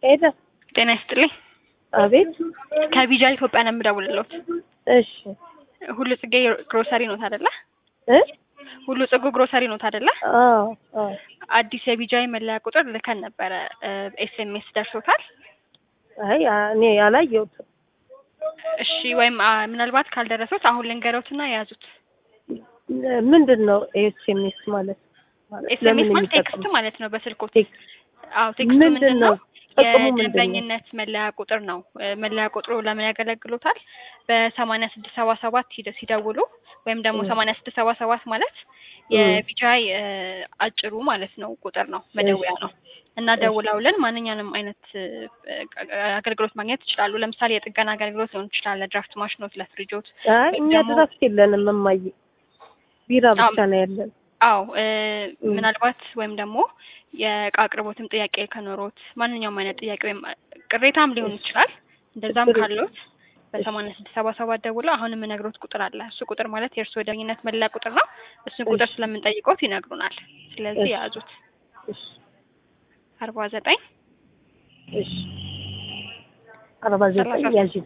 ሄደ። ጤና ይስጥልኝ። አቤት። ከቢጃ ኢትዮጵያ ነው የምደውልልዎት። እሺ ሁሉ ጽጌ ግሮሰሪ ኖት አይደለ? እ ሁሉ ጽጉ ግሮሰሪ ኖት አይደለ? አዎ አዎ። አዲስ የቢጃይ መለያ ቁጥር ልከን ነበረ። ኤስኤምኤስ ደርሶታል? አይ አ- እኔ አላየሁትም። እሺ ወይም አ፣ ምናልባት ካልደረሱት አሁን ልንገረውትና የያዙት። ምንድን ነው ኤስኤምኤስ ማለት? ማለት ኤስኤምኤስ ለምን ማለት ቴክስት የሚጠቅም? ማለት ነው በስልኮት። ቴክስት አዎ ቴክስቱ ምንድን ምንድን ነው? ነው? ጥቅሙ ምንድን ነው? የደንበኝነት መለያ ቁጥር ነው። እ፣ መለያ ቁጥሩ ለምን ያገለግሎታል? በሰማንያ ስድስት ሰባ ሰባት ሂደ- ሲደውሉ ወይም ደግሞ እ። ሰማንያ ስድስት ሰባ ሰባት ማለት እ። የቢጃይ እ፣ አጭሩ ማለት ነው ቁጥር ነው መደወያ ነው እና እሺ። ደውለውልን ማንኛውንም አይነት እ፣ አገልግሎት ማግኘት ይችላሉ። ለምሳሌ የጥገና አገልግሎት ሊሆን ይችላል፣ ለድራፍት ማሽኖት፣ ለፍሪጆት። አይ ወይም እኛ ደግሞ- ድረስ የለንም እማዬ፣ ቢራ ብቻ አዎ። ነው ያለን። አዎ እ፣ እ። ምናልባት ወይም ደግሞ የእቃ አቅርቦትም ጥያቄ ከኖሮት ማንኛውም አይነት ጥያቄ ወይም ቅሬታም ሊሆን ይችላል። እንደዛም ችግር ካለዎት በሰማንያ ስድስት ሰባ ሰባት ደውለው አሁን የምነግሮት ቁጥር አለ። እሱ ቁጥር ማለት የእርስዎ የደንበኝነት መለያ ቁጥር ነው። እሱን ቁጥር እሺ። ስለምንጠይቆት ይነግሩናል። ስለዚህ እሺ። የያዙት እሺ አርባ ዘጠኝ እሺ። አርባ ዘጠኝ ሰላሳ ያዥ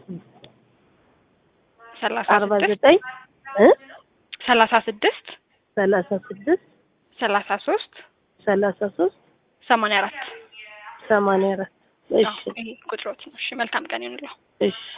ሰላሳ አርባ ስድስት ዘጠኝ እ ሰላሳ ስድስት ሰላሳ ስድስት ሰላሳ ሶስት ሰላሳ ሶስት ሰማንያ አራት ሰማንያ አራት እሺ ይሄ ቁጥሮት ነው። እሺ መልካም ቀን ይሁንልዎ። እሺ